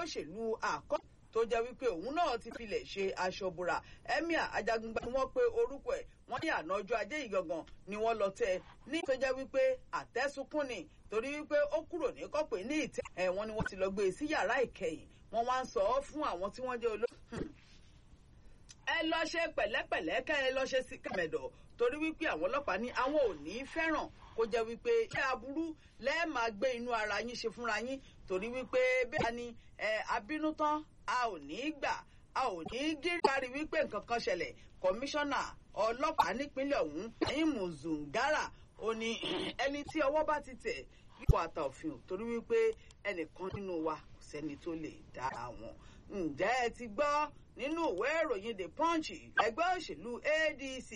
òṣèlú àkọ́ tó jẹ́ wípé òun náà ti filẹ̀ ṣe aṣọ́bùrà emir ajagunba ni wọ́n pe orúkọ ẹ̀ wọ́n ní àná ọjọ́ ajé yìí gangan ni wọ́n lọ tẹ́ ní tó jẹ́ wípé àtẹ́sùnkún ni torí wípé ó kúrò ní kọ́pẹ́ ní ìtẹ́ ẹ̀ wọ́n ni wọ́n ti lọ gbé e sí yàrá ìkẹyìn wọ́n wá ń sọ ọ́ fún àwọn tí wọ́n jẹ́ olóògùn ẹ lọ ṣe pẹ̀lẹ́pẹ̀lẹ́ kẹ́ ẹ lọ ṣe sí kàmẹ̀dọ̀ torí wípé àwọn ọlọ́pàá ní àwọn ò ní fẹ́ràn kó jẹ́ wípé iṣẹ́ aburú lẹ́ẹ̀ máa gbé inú ara yín ṣe fúnra yín torí wípé bẹ́ẹ̀ ni abínú tán a ò ní gbà a ò ní gírí wípé nǹkan kan ṣẹlẹ̀ kọmíṣánná ọlọ́pàá nípínlẹ̀ ọ̀hún ẹ̀yìn mùzùngárà ó ní ẹni tí ọwọ́ bá ti tẹ̀ yípo àtà òfin torí wípé ẹnìkan nínú wa kò sẹ́ni tó lè dá àwọn ǹjẹ́ ẹ ti gbọ́ nínú ìwé ìròyìn the punch ẹgbẹ́ òṣèlú adc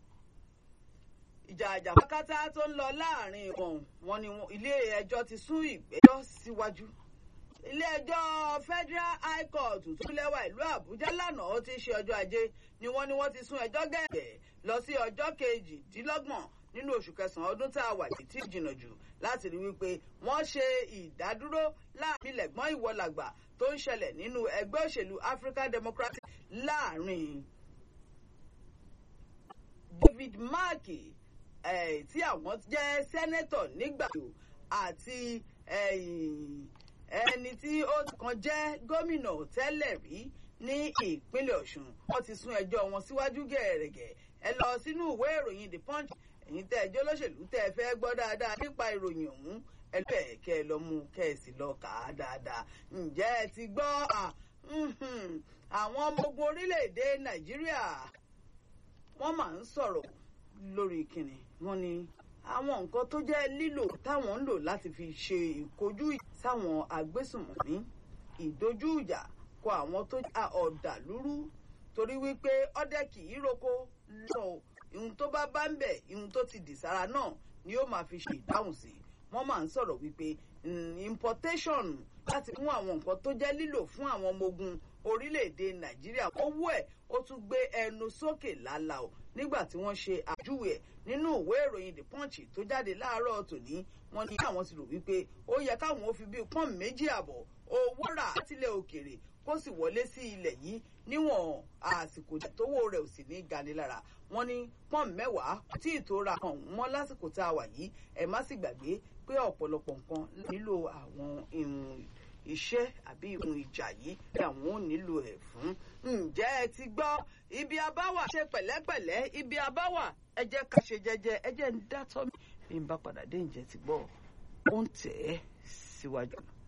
ìjà àjàkákátá tó ń lọ láàrin wọn wọn ni ilé ẹjọ́ ti sún ìgbẹ́jọ́ síwájú ilé ẹjọ́ federal high court tó lẹ́wà ìlú àbújá lánàá ó ti ṣe ọjọ́ ajé ni wọ́n ní wọ́n ti sún ẹjọ́ gẹ̀ẹ́gẹ́ lọ sí ọjọ́ kejìdínlọ́gbọ̀n nínú oṣù kẹsàn-án ọdún tá a wà yìí tí jìnnà jù láti rí wípé wọ́n ṣe ìdádúró láàrin lẹ̀gbọ́n ìwọlàgbà tó ń ṣẹlẹ̀ nínú ẹgbẹ́ òṣèlú african democratic láàrin david mark tí àwọn jẹ́ sẹ́nẹ́tọ̀ nígbàdo àti ẹni tí ó kàn jẹ́ gómìnà tẹ́lẹ̀ rí ní ìpínlẹ̀ ọ̀ṣun wọ́n ti sún ẹjọ́ wọn síwájú gẹ̀ẹ́rẹ̀gẹ̀ ẹ lọ sínú ìwé ìròyìn the punch ẹ̀yin tẹ́ ẹjọ́ lọ́sẹ̀lú tẹ́ ẹ fẹ́ gbọ́ dáadáa nípa ìròyìn ọ̀hún ẹ lọ́ọ̀ kẹ́ ẹ lọ mú kẹ́ ẹ sì lọ kà á dáadáa ǹjẹ́ ẹ ti gbọ́ àwọn ọmọ ogun orílẹ̀-èdè nàìjíríà wọ́n máa ń sọ̀rọ̀ lórí kìnnì wọ́n ní àwọn nǹkan tó jẹ́ lílò táwọn ń lò láti fi ṣe ìkojú sáwọn agbésùnmọ̀mí ìdojú ìjà kọ àwọn tó já ọ̀dàlúrú torí wípé ọdẹ kì í roko lọ ihun tó bá bá ń bẹ̀ ihun tó ti dì sára náà ni ó máa fi ṣe ìdáhùn sí wọ́n máa ń sọ̀rọ̀ wípé importation láti mú àwọn nǹkan tó jẹ́ lílò fún àwọn ọmọ ogun orílẹ̀-èdè nàìjíríà owó ẹ̀ ó tún gbé ẹnu sókè lálá o nígbà tí wọ́n ṣe àjúwe ẹ̀ nínú ìwé ìròyìn the punch tó jáde láàárọ̀ tòní wọ́n ní àwọn ti rò wípé ó yẹ káwọn ó fi bíi pọ́n méjì àbọ̀ owó rà látilẹ̀ òkèrè kó sì wọlé sí ilẹ̀ yìí níwọ̀n àsìkò tówó rẹ̀ ò sì ní gani lára wọ́n ní pọ́n mẹ́wàá tí ìtura kan mọ́ lásìkò tá a wà yìí ẹ̀ má sì gbàgbé pé ọ̀pọ̀lọpọ̀ nǹkan nílò àwọn ìrùn iṣẹ́ àbí ìhun ìjà yìí tí àwọn ò nílò ẹ̀ fún. ǹjẹ́ ẹ ti gbọ́ ibi abáwà ṣe pẹ̀lẹ́pẹ̀lẹ́ ibi abáwà ẹ jẹ́ ká ṣe jẹ́jẹ́ ẹ jẹ́ ń dátọ́ mi bí n bá padà dé ǹjẹ́ ti gbọ́ ó ń tẹ̀ ẹ́ síwájú.